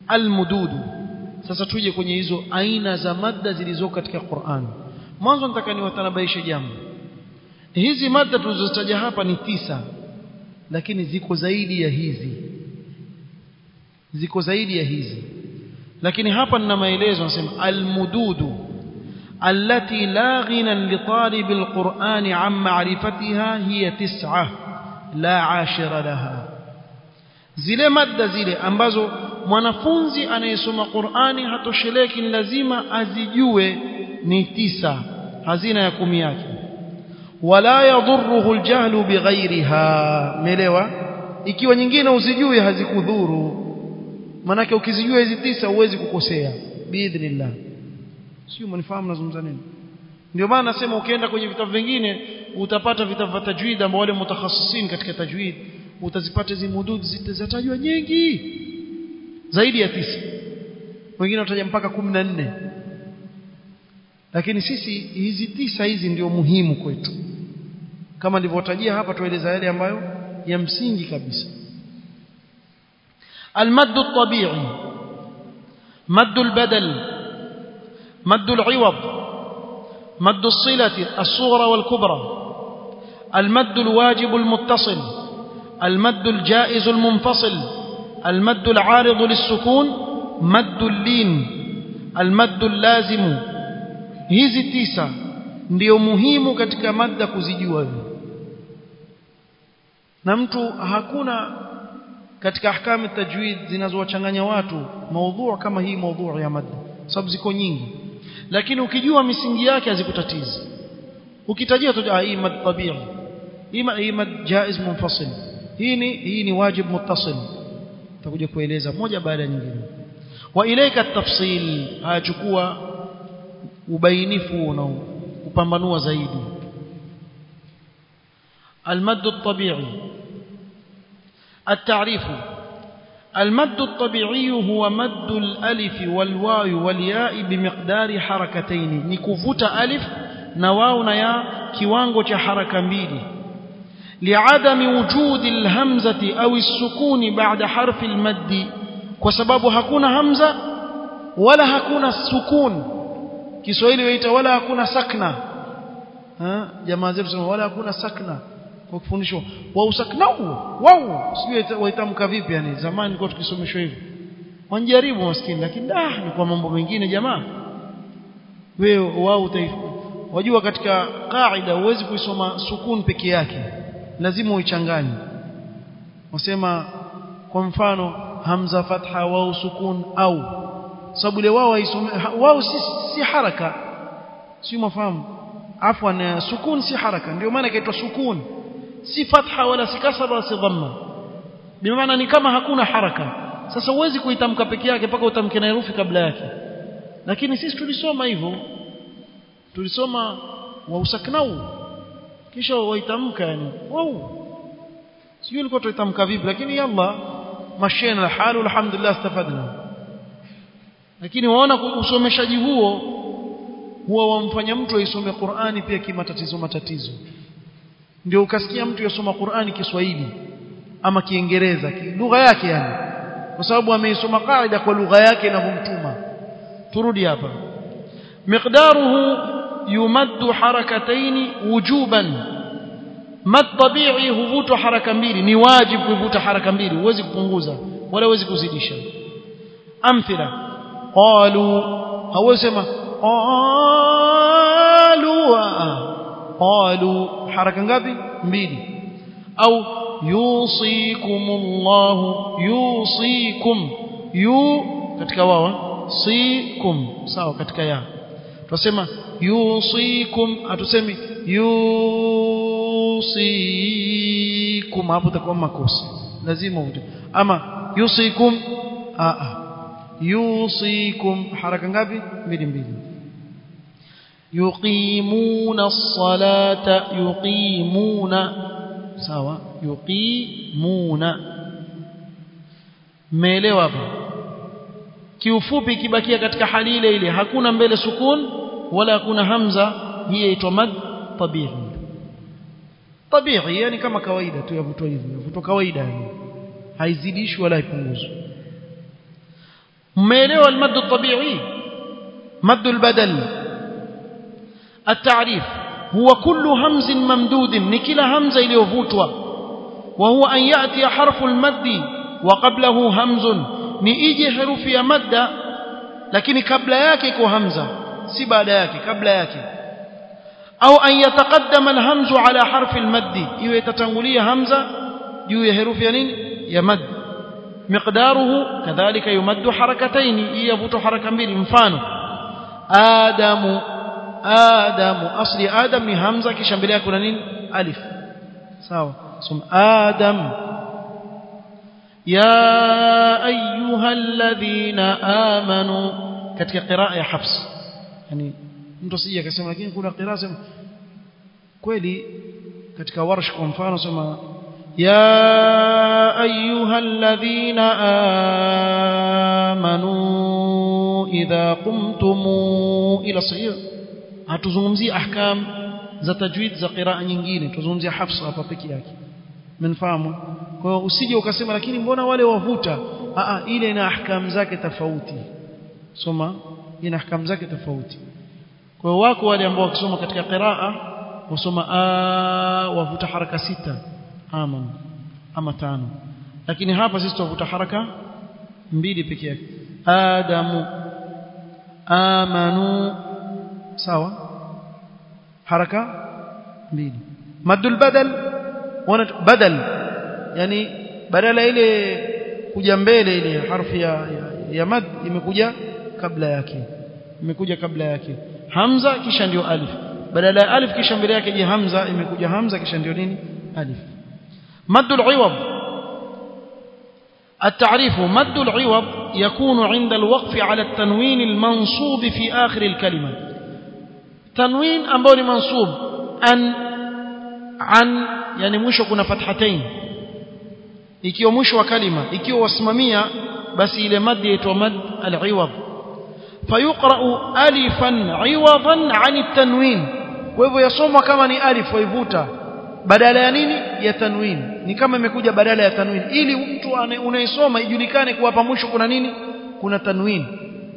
almududu sasa tuje kwenye hizo aina za madda zilizoko katika Qur'an mwanzo nataka niwatanabaishe jambo hizi madda tulizozitaja hapa ni tisa lakini ziko zaidi ya hizi ziko zaidi ya hizi lakini hapa nina maelezo nasema almududu التي لا غنى لطالب القرآن عن معرفتها هي تسعة لا عاشر لها zile madda zile ambazo mwanafunzi anayesoma Qur'ani hatosheleki lazima azijue ni tisa hazina ya kumi yake wala yadhurruhu aljahlu bighairiha melewa ikiwa nyingine uzijue hazikudhuru manake ukizijua hizi tisa huwezi kukosea biidhnillah sio mnifahamu nazungumza nini ndio maana nasema ukienda kwenye vitabu vingine utapata vitabu vya tajwid ambao wale mutakhasisin katika tajwid utazipata hizi mudud zitatajwa nyingi zaidi ya tisa wengine wataja mpaka kumi na nne lakini sisi hizi tisa hizi ndio muhimu kwetu kama nilivyotajia hapa tueleza yale ambayo ya msingi kabisa المد الطبيعي مد البدل مد العوض مد الصلة الصغرى والكبرى المد الواجب المتصل المد الجائز المنفصل المد العارض للسكون مد اللين المد اللازم hizi tisa ndio muhimu katika madda kuzijua hivi na mtu hakuna katika ahkamu tajwid zinazowachanganya watu maudhu kama hii maudhu ya madda sababu ziko nyingi lakini ukijua misingi yake hazikutatizi ukitajia tu hii mad tabi'i hii mad jaiz munfasil hii ni hii ni wajib muttasil tutakuja kueleza moja baada ya nyingine wa ilaika at-tafsil hayachukua ubainifu na kupambanua zaidi المد الطبيعي التعريف المد الطبيعي هو مد الألف والواو والياء بمقدار حركتين نكفوت ألف نواو نيا كيوانغو حركة mbili لعدم وجود الهمزة أو السكون بعد حرف المد وسبب hakuna همزة ولا hakuna سكون Kiswahili waita wala hakuna sakna ha jamaa zetu sema wala hakuna sakna kwa kufundishwa wa usaknau wao sijui waitamka vipi yani zamani tulikuwa tukisomeshwa hivi wanjaribu maskini lakini ah ni kwa mambo mengine jamaa wewe wao wajua katika kaida huwezi kuisoma sukun peke yake lazima uichanganye wasema kwa mfano hamza fatha wao sukun au sababu ile wao haisome wao si, si haraka si mafahamu afwan sukun si haraka ndio maana inaitwa sukun si fatha wala si kasra wala si dhamma bimaana ni kama hakuna haraka sasa huwezi kuitamka peke yake mpaka utamke na herufi kabla yake lakini sisi tulisoma hivyo tulisoma wa usaknau kisha waitamka yani wow sijui ilikuwa tuitamka vipi lakini yalla mashina alhalu alhamdulillah istafadna lakini waona usomeshaji huo huwa wamfanya mtu aisome Qur'ani pia kimatatizo matatizo ndio ukasikia mtu yasoma Qur'ani Kiswahili ama Kiingereza lugha yake yani kwa sababu ameisoma kaida kwa lugha yake inavyomtuma turudi hapa miqdaruhu yumaddu harakataini wujuban mad tabi'i huvutwa haraka mbili ni wajibu kuvuta haraka mbili huwezi kupunguza wala huwezi kuzidisha amthila qalu hawezi sema qalu qalu haraka ngapi mbili au yusikumullahu yusikum yu katika wao sikum sawa katika ya tunasema yusikum hatusemi yusikum hapo takuwa makosa lazima uje ama yusikum a a yusikum haraka ngapi mbili mbili yuqimuna as-salata yuqimuna sawa yuqimuna meelewa hapa kiufupi kibakia katika hali ile ile hakuna mbele sukun wala hakuna hamza hii inaitwa mad tabi'i tabi'i yani kama kawaida tu yavutwa hivyo yavutwa kawaida yani haizidishwi wala haipunguzwi mmeelewa almaddu tabi'i maddu albadal التعريف هو كل همز ممدود نكلا همزة iliyovutwa وهو أن يأتي حرف المد وقبله همز نيجي حرف يا مد lakini kabla yake iko hamza si baada yake kabla yake au an yataqaddama alhamzu ala harfi almaddi iwe itatangulia hamza juu ya herufi ya nini ya mad miqdaruhu kadhalika yumaddu harakatayn yavutu haraka mbili mfano adamu adamu asli adam ni hamza kisha mbele yake kuna nini alif sawa sum adam يا أيها الذين آمنوا katika qiraa ya Hafs yani mtu sije akasema lakini kuna qiraa sema kweli katika warsh kwa mfano sema ya ayuha alladhina amanu idha qumtum ila sahih hatuzungumzii ahkam za tajwid za qiraa nyingine tuzungumzia Hafs hapa peke yake mnafahamu kwa hiyo usije ukasema lakini mbona wale wavuta a ile ina ahkam zake tofauti soma ina ahkam zake tofauti kwa hiyo wako wale ambao wakisoma katika qiraa wasoma a wavuta haraka sita ama ama tano lakini hapa sisi tuvuta haraka mbili peke yake adamu amanu sawa haraka mbili madul badal wana badal yani badala ile kuja mbele ile harfi ya, ya, ya mad imekuja kabla yake imekuja kabla yake hamza kisha ndio alif badala ya alif kisha mbele yake je hamza imekuja hamza kisha ndio nini alif madul iwad التعريف مد العوض يكون عند الوقف على التنوين المنصوب في آخر الكلمة تنوين أمبوني منصوب أن عن يعني مشو كنا فتحتين ikiwa mwisho wa kalima ikiwa wasimamia basi ile mad yaitwa mad al-iwad fayuqra'u alifan 'iwadan 'an at-tanwin kwa hivyo yasomwa kama ni alif waivuta badala ya nini ya tanwin ni kama imekuja badala ya tanwin ili mtu unayesoma ijulikane kuwa hapa mwisho kuna nini kuna tanwin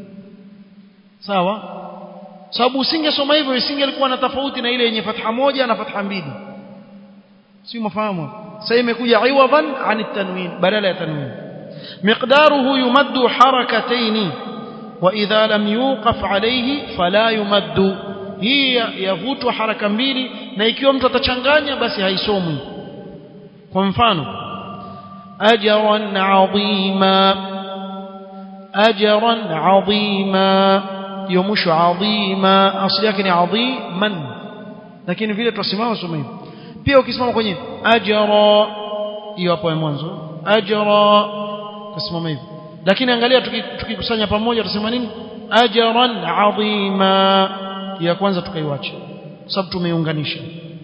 sawa sababu usingesoma hivyo isingelikuwa na tofauti na ile yenye fatha moja na fatha mbili si mfahamu sasa imekuja iwadan an tanwin badala ya tanwin miqdaruhu yumaddu harakatayn wa idha lam yuqaf alayhi fala yumaddu hii yavutwa haraka mbili na ikiwa mtu atachanganya basi haisomwi kwa mfano ajran adhima ajran adhima hiyo mwisho adhima asli yake ni adhiman lakini vile tusimama soma hivi pia ukisimama kwenye ajra hiyo hapo ya mwanzo ajra tusimama hivi lakini angalia tukikusanya pamoja tusema nini ajran adhima ya kwanza tukaiwacha sababu tumeiunganisha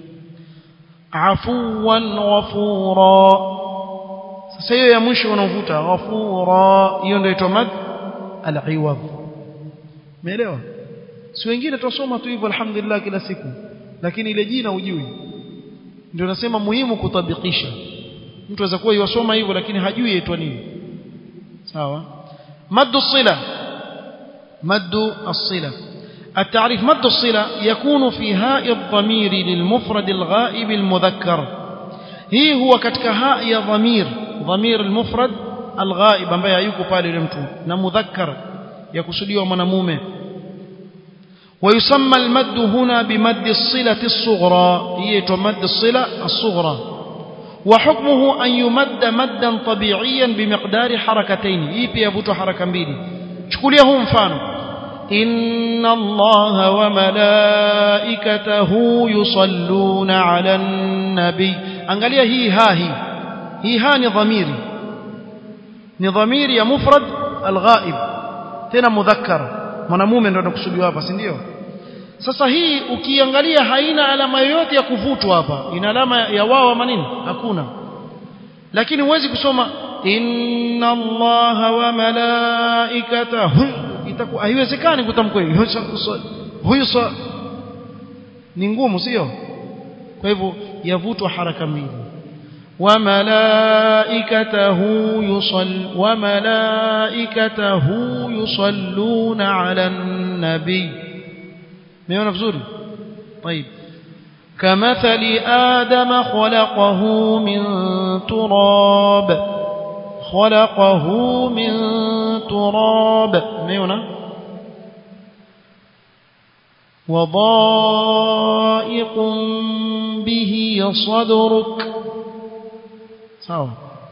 afuwan ghafura sasa hiyo ya mwisho unavuta ghafura hiyo ndio inaitwa mad al-iwad umeelewa si wengine tusoma tu hivyo alhamdulillah kila siku lakini ile jina hujui ndio nasema muhimu kutabikisha mtu aweza kuwa yosoma hivyo lakini hajui yaitwa nini sawa maddu sila maddu as-sila التعريف مد الصلة يكون في هاء الضمير للمفرد الغائب المذكر هي هو كتك هاء يا ضمير ضمير المفرد الغائب ambaye hayuko pale yule mtu na mudhakkar yakusudiwa mwanamume ويسمى المد هنا بمد الصلة الصغرى هي مد الصلة الصغرى وحكمه أن يمد مدا طبيعيا بمقدار حركتين هي pia vuto haraka mbili chukulia huu mfano إن الله وملائكته يصلون على النبي angalia hii ha hii hii ha ni dhamiri ni dhamiri ya mufrad alghaib tena mudhakkar mwanamume ndo anakusudiwa hapa si ndio sasa hii ukiangalia haina alama yoyote ya kuvutwa hapa ina alama ya wao ama nini hakuna lakini huwezi kusoma inna allaha wa malaikatahu itakuwa haiwezekani kutamka hiyo huyu ni ngumu sio kwa hivyo yavutwa haraka mbili وملائكته يصل وملائكته يصلون على النبي ميون vizuri طيب كمثل آدم خلقه من تراب خلقه من تراب ميون وضائق به صدرك sawa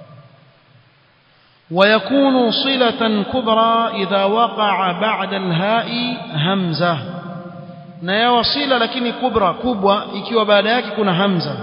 ويكون صلة كبرى إذا وقع بعد الهاء همزة na ya wasila lakini kubra kubwa ikiwa baada yake kuna hamza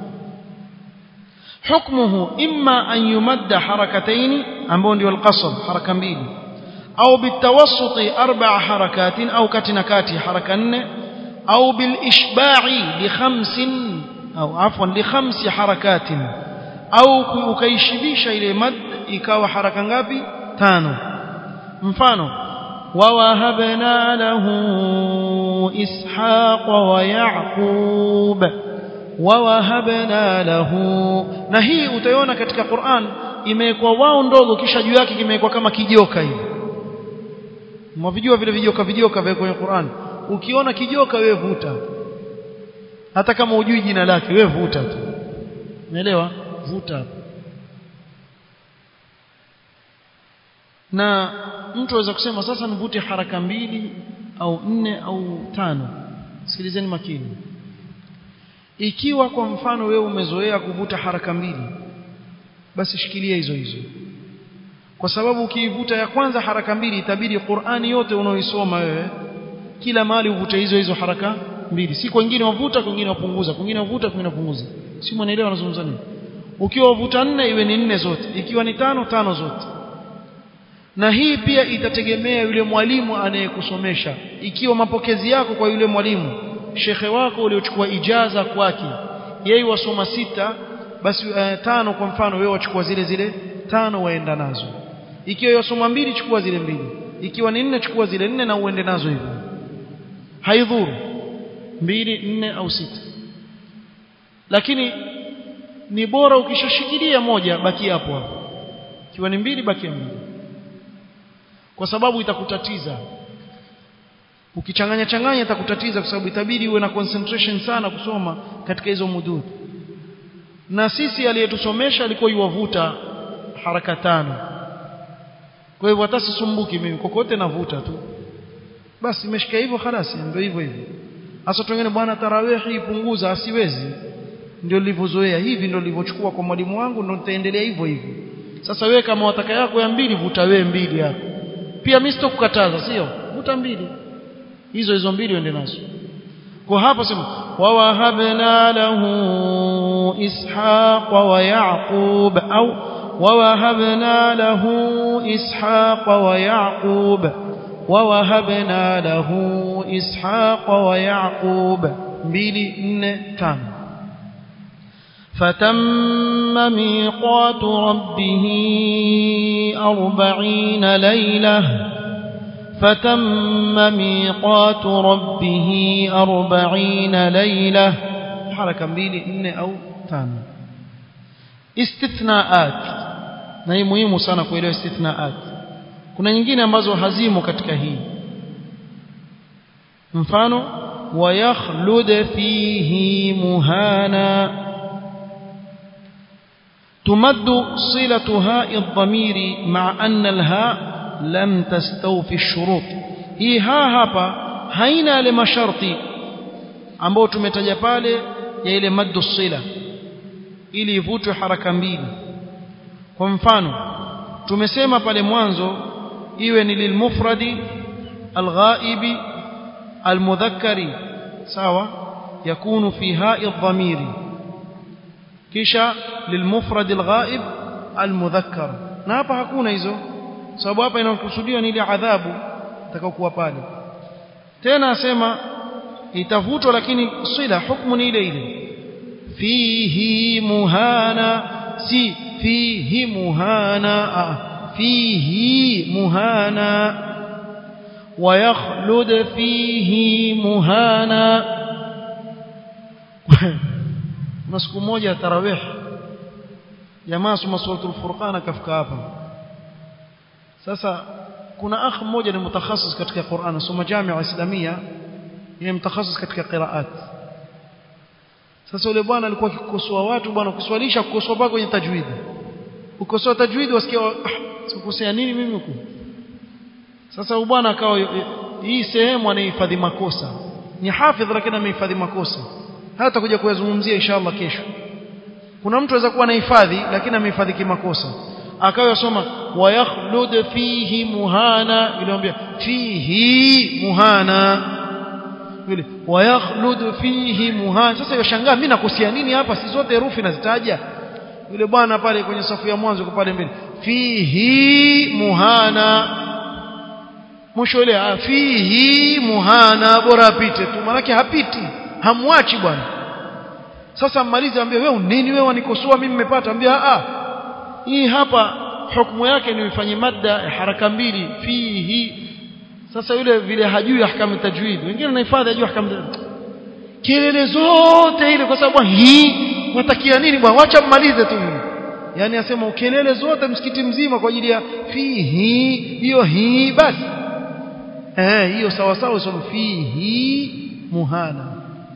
hukmuhu imma an yumadda harakatayn ambao ndio alqasr haraka mbili au bitawassuti arba'a harakatin au kati na kati haraka nne au bilishba'i li khamsin au afwan li khamsi harakatin au ukaishibisha ile mad ikawa haraka ngapi tano mfano wawahabna lahu ishaqa wa yaqub wawahabna lahu na hii utaiona katika Qur'an imewekwa wao ndogo kisha juu yake kimewekwa kama kijoka hivi mwavijua vile vijoka vijoka vya kwenye Qur'an ukiona kijoka wewe vuta hata kama hujui jina lake wewe vuta tu umeelewa vuta na mtu aweza kusema sasa nivute haraka mbili au nne au tano sikilizeni makini ikiwa kwa mfano wewe umezoea kuvuta haraka mbili basi shikilia hizo hizo kwa sababu ukiivuta ya kwanza haraka mbili itabidi Qur'ani yote unaoisoma wewe kila mahali uvute hizo hizo haraka mbili si kwingine wavuta kwingine wapunguza kwingine wavuta kwingine wapunguza si mwanaelewa nazungumza nini ukiwa wavuta nne iwe ni nne zote ikiwa ni tano tano zote na hii pia itategemea yule mwalimu anayekusomesha ikiwa mapokezi yako kwa yule mwalimu shekhe wako uliochukua ijaza kwake yeye wasoma sita basi uh, tano kwa mfano wewe wachukua zile zile tano waenda nazo ikiwa wasoma mbili chukua zile mbili ikiwa ni nne chukua zile nne na uende nazo hivyo haidhuru mbili nne au sita lakini ni bora ukishashikilia moja baki hapo hapo ikiwa ni mbili baki mbili kwa sababu itakutatiza ukichanganya changanya itakutatiza kwa sababu itabidi uwe na concentration sana kusoma katika hizo mudud na sisi aliyetusomesha alikuwa yuwavuta haraka tano kwa hivyo hata sisumbuki mimi kokote navuta tu basi imeshika hivyo khalas ndio hivyo hivyo hasa wengine bwana tarawihi ipunguza asiwezi ndio nilivyozoea hivi ndio nilivyochukua kwa mwalimu wangu ndio nitaendelea hivyo hivyo sasa wewe kama wataka yako ya mbili vuta wewe mbili yako pia mimi sitokukataza sio vuta mbili hizo hizo mbili uende nazo kwa hapa sema wawahabna lahu ishaqa wa yaqub au wawahabna lahu ishaqa wa yaqub wawahabna lahu ishaqa wa yaqub mbili nne tano فتم ميقات ربه أربعين ليلة فتم ميقات ربه أربعين ليلة حركة mbili nne au tano istithnaat na hii muhimu sana kuelewa istithnaat kuna nyingine ambazo hazimo katika hii mfano ويخلد فيه مهانا تمد صلة هاء الضمير مع أن الهاء لم تستوفي الشروط hii haa hapa haina yale masharti ambayo tumetaja pale ya ile maddu sila ili ivutwe haraka mbili kwa mfano tumesema pale mwanzo iwe ni lilmufradi alghaibi almudhakkari sawa yakunu fi ha'i dhamiri kisha lilmufrad alghaib almudhakkar na hapa hakuna hizo sababu hapa inakusudiwa ni ile adhabu itakayokuwa pale tena asema itavutwa lakini sila hukumu ni ile ile fihi muhana si fihi muhana fihi muhana ويخلد فيه مهانا na siku moja tarawih jamaa soma suratul furqan akafika hapa sasa kuna akh mmoja ni mutakhasis katika Qur'an soma jamia islamia yeye mutakhasis katika qiraat sasa yule bwana alikuwa akikosoa watu bwana kuswalisha kukosoa pako kwenye tajwid ukosoa tajwid wasikia ah, sikukosea nini mimi huko sasa huyu bwana akawa hii sehemu anahifadhi makosa ni hafidh lakini amehifadhi makosa hata kuja kuyazungumzia inshallah kesho kuna mtu anaweza kuwa anahifadhi lakini amehifadhi kimakosa akawa yasoma wayakhlud fihi muhana iliambia fihi muhana vile wayakhlud fihi muhana sasa yashangaa mimi nakosia nini hapa si zote herufi nazitaja yule bwana pale kwenye safu ya mwanzo pale mbele fihi muhana mwisho ile fihi muhana bora apite tu manake hapiti hamwachi bwana sasa mmalize ambie wewe nini wewe wanikosoa mimi nimepata ambia a hii hapa hukumu yake ni ifanye madda haraka mbili fihi sasa yule vile hajui ahkamu tajwid wengine wanahifadhi hajui ahkamu kelele zote ile kwa sababu hii watakia nini bwana wacha mmalize tu yani asema kelele zote msikiti mzima kwa ajili ya fihi hiyo hii basi eh hiyo sawa sawa soma fihi muhana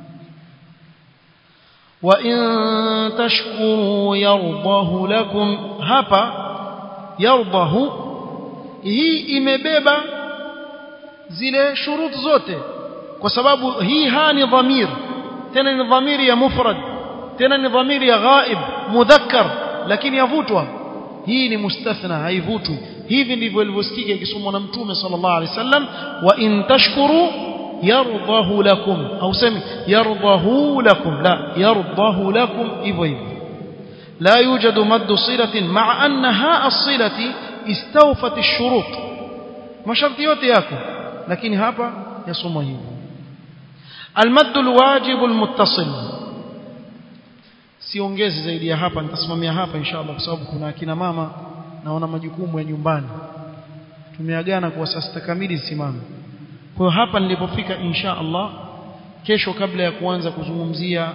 wa in tashkuru yardahu lakum hapa yardahu hii imebeba zile shurut zote kwa sababu hii ha ni dhamir tena ni dhamiri ya mufrad tena ni dhamiri ya ghaib mudhakkar lakini yavutwa hii ni mustathna haivutwi hivi ndivyo ilivyosikika ikisomwa na mtume sallallahu alaihi wasallam wa in tashkuru yardahu lakum au semi yardahu lakum la yardahu lakum hivyo hivyo لا يوجد مد صلة مع أن هاء الصلة استوفت الشروط ما شرط yote yako lakini hapa yasomwa hivyo المد الواجب المتصل siongezi zaidi ya hapa nitasimamia hapa inshallah kwa sababu kuna akina mama naona majukumu ya nyumbani tumeagana kwa saa sita kamili simame kwa hiyo hapa nilipofika insha Allah kesho kabla ya kuanza kuzungumzia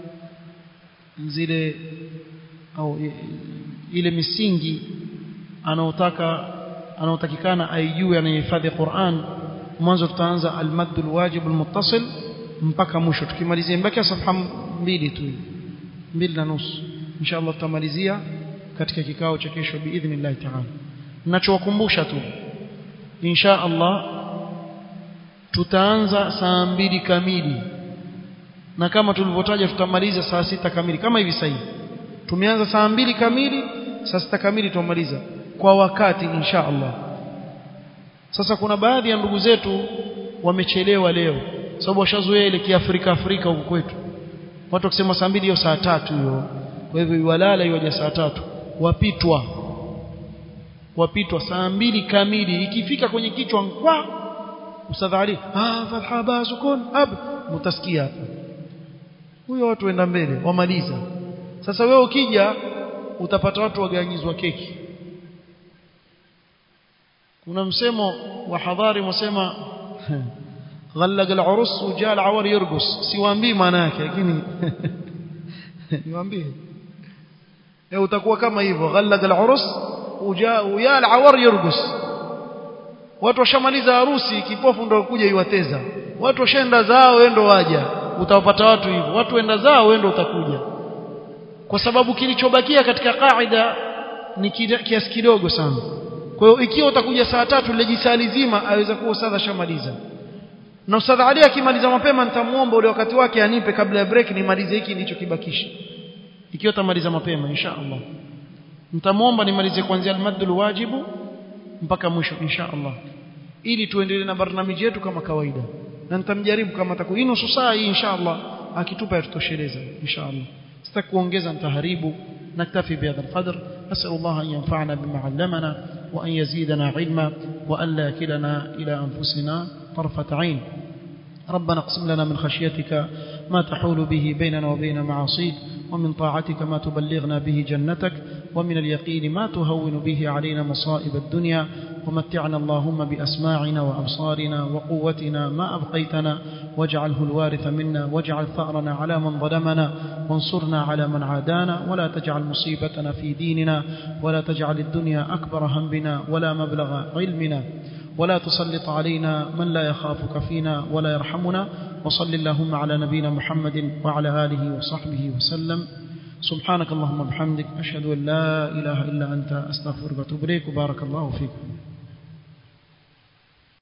zile au ile misingi anaotaka anaotakikana aijue anayehifadhi Qur'an mwanzo tutaanza al-madd al-wajib al-muttasil mpaka mwisho tukimalizia mbaki safha mbili tu mbili na nusu inshallah tutamalizia katika kikao cha kesho biidhnillah ta'ala ninachowakumbusha tu insha Allah tutaanza saa mbili kamili na kama tulivyotaja tutamaliza saa sita kamili kama hivi sasa tumeanza saa mbili kamili saa sita kamili tutamaliza kwa wakati insha Allah sasa kuna baadhi ya ndugu zetu wamechelewa leo sababu washazoea ile kiafrika Afrika huko kwetu watu wakisema saa mbili hiyo saa tatu hiyo kwa hivyo walala hiyo saa tatu wapitwa wapitwa saa mbili kamili ikifika kwenye kichwa kwa usadhari ah fatha basukun ab mutasikia hapa huyo watu waenda mbele wamaliza sasa wewe ukija utapata watu waganyizwa keki kuna msemo wa hadhari msema غلق العرس وجاء العور يرقص siwaambii maana yake lakini niwaambie eh utakuwa kama hivyo غلق العرس وجاء ويا العور يرقص watu washamaliza harusi kipofu ndo kuja iwateza watu washaenda zao wendo waja utawapata watu hivyo watu wenda zao wendo utakuja kwa sababu kilichobakia katika kaida ni kiasi kidogo sana kwa hiyo ikiwa utakuja saa tatu ile jisali zima aweza kuwa ustadha shamaliza na ustadha Ali akimaliza mapema nitamuomba ule wakati wake anipe kabla ya break nimalize hiki nilichokibakisha ikiwa tamaliza mapema insha Allah nitamuomba nimalize kuanzia al-maddul wajibu mpaka mwisho insha Allah ili tuendelee na barnamiji yetu kama kawaida na nitamjaribu kama atakuwa hii nusu saa hii insha Allah akitupa yatutosheleza insha Allah sitaki kuongeza nitaharibu نكتفي بهذا القدر أسأل الله أن ينفعنا بما علمنا وأن يزيدنا علما وأن لا كلنا إلى أنفسنا طرفة عين ربنا اقسم لنا من خشيتك ما تحول به بيننا وبين معاصيك ومن طاعتك ما تبلغنا به جنتك ومن اليقين ما تهون به علينا مصائب الدنيا ومتعنا اللهم بأسماعنا وأبصارنا وقوتنا ما أبقيتنا واجعله الوارث منا واجعل ثأرنا على من ظلمنا وانصرنا على من عادانا ولا تجعل مصيبتنا في ديننا ولا تجعل الدنيا أكبر همنا ولا مبلغ علمنا ولا تسلط علينا من لا يخافك فينا ولا يرحمنا وصل اللهم على نبينا محمد وعلى آله وصحبه وسلم سبحانك اللهم وبحمدك أشهد أن لا إله إلا أنت أستغفرك وأتوب إليك وبارك الله فيكم